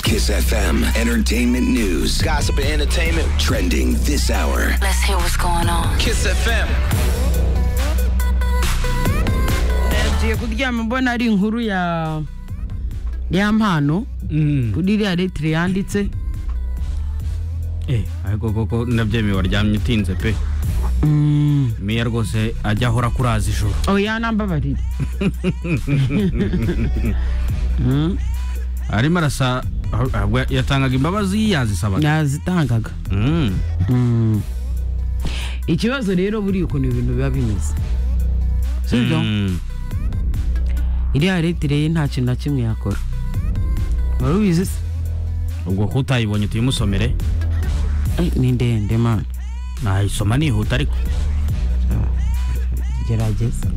Kiss FM. Entertainment news. Gossip and entertainment. Trending this hour. Let's hear what's going on. Kiss FM. tugiye kuryama mbona ari inkuru ya ya mpano kuri iriya letire yanditse Eh, ariko koko ndabyemeye waryamye utinze pe meya rwose ajya ahora akuraza ijoro oya nambabarire arimo arasa aho- ahubwo yatangaga imbabazi yazisabaga yazitangaga Mm. ikibazo rero buriya ukuntu ibintu biba bimeze sibyo Mm. iriya letire ye nta kintu na kimwe yakora wari ubizi se ubwo ko utayibonye tuyimusomere Eh, ni ndende mana nayisoma nihuta ariko gerageza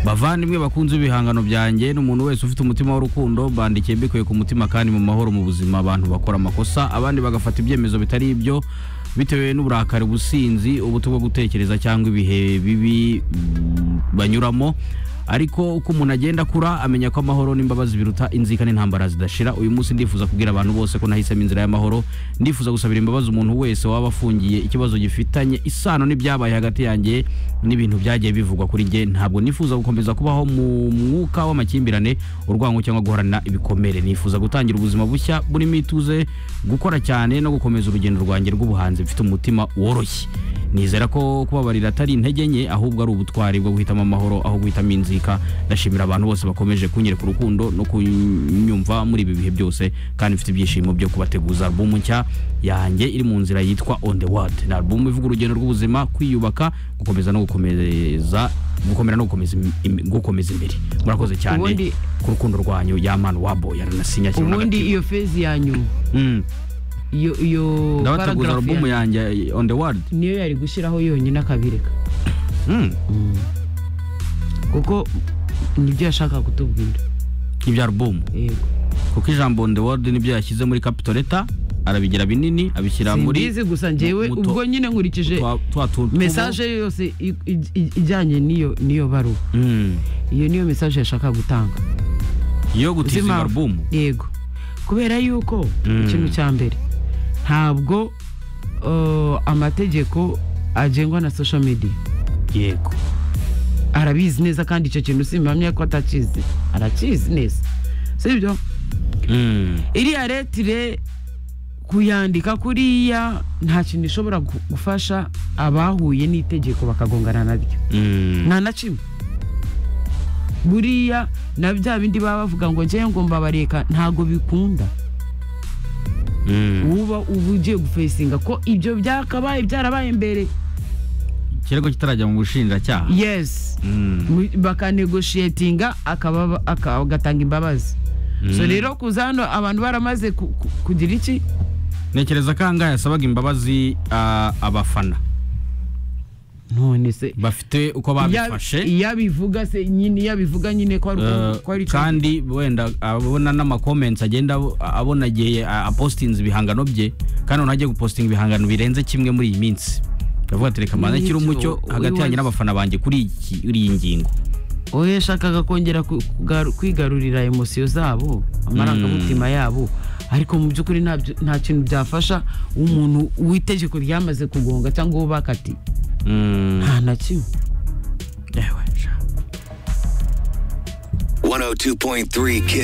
bavandimwe bakunze ibihangano byanjye ni umuntu wese ufite umutima w'urukundo bandikiye mbikuye ku mutima kandi mu mahoro mu buzima abantu bakora amakosa abandi bagafata ibyemezo bitari ibyo bitewe n'uburakari ubusinzi ubuto bwo gutekereza cyangwa ibihe bibi mm, banyuramo ariko uko umuntu agenda akura amenya ko amahoro n'imbabazi biruta inzika n'intambara zidashira uyu munsi ndifuza kubwira abantu bose ko nahisemo inzira y'amahoro ndifuza gusabira imbabazi umuntu wese waba afungiye ikibazo gifitanye isano n'ibyabaye hagati yanjye n'ibintu byagiye bivugwa kuri njye ntabwo nifuza gukomeza kubaho mu mwuka w'amakimbirane urwango cyangwa guhorana ibikomere nifuza gutangira ubuzima bushya burimo ituze gukora cyane no gukomeza urugendo rwanjye rw'ubuhanzi mfite umutima woroshye nizera ko kubabarira atari intege nke ahubwo ari ubutwari bwo guhitamo amahoro aho guhitamo inzika ndashimira abantu bose bakomeje kunyereka urukundo no kunyumva muri ibi bihe byose kandi mfite ibyishimo byo kubateguza albumu nshya yanjye iri mu nzira yitwa on the world ni albumu ivuga urugendo rw'ubuzima kwiyubaka gukomeza no gukomeza gukomera no gukomeza, im- im- gukomeza imbere murakoze cyane Ubundi- ku rukundo rwanyu yamani wabo yaranasinya kimwe ubundi n'agatima." iyo fezi ya nyuma Mm. iyo iyo ndabateguza paragraph albumu ya- yanjye on the world niyo yari gushyiraho yonyine akabireka Mm. kuko nibyo yashaka kutubwira ibyo albumu yego kuko ijambo on the world nibyo yashyize muri capital leta arabigira binini abishyira muri simbizi gusa njyewe mu- mu to- ubwo nyine nkurikije twa- twa tu- tubo. mesaje ye yose i- i- i- ijyanye n'iyo n'iyo baruwa Mm. iyo niyo mesaje yashaka gutanga yo Uzi gutiza impamvu? albumu yego kubera yuko Mm. ikintu cya mbere ntabwo uh, amategeko agengwa na social media yego arabizi neza kandi icyo kintu simamye ko atakizi arakizi neza sibyo Mm. iriya retire kuyandika kuriya nta kintu ishobora gu- gufasha abahuye n'itegeko bakagongana naryo Mm. nta na kimwe buriya na bya bindi baba bavuga ngo njyewe ngo mbabareka ntago bikunda Mm. uba uba ugiye gufesinga ko ibyo byakabaye byarabaye mbere kirego kitarajya mu bushinjacyaha yes Mm. Mu- bakanegoshiyetinga akaba- aka- agatanga imbabazi so Mm. rero kuza hano abantu baramaze ku- ku- kugira iki ntekereza ko ahangaha yasabaga imbabazi ah, abafana none se bafite uko iya- babifashe iya bivuga se nyine iyo bivuga nyine ko ari Eh, ko ari icyo- kandi wenda abona n'amakomenti agenda abo- abona igihe ah, apostinze ibihangano bye kandi umuntu agiye gupostinga ibihangano birenze kimwe muri iyi minsi ndavuga ati reka mbanze nshyire N'ibyo, umucyo uyu hagati yanjye wanjye- n'abafana banjye kuri iki- kuri iyi ngingo wowe yashakaga kongera ku- kugaru- kwigarurira emosiyo zabo amarangamutima yabo ariko mu by'ukuri ntabyo- nta kintu byafasha umuntu w'itegeko ryamaze kugonga cyangwa uwo bakatiye Mm. nta na kimwe Ewe, sha. 102.3 Kiss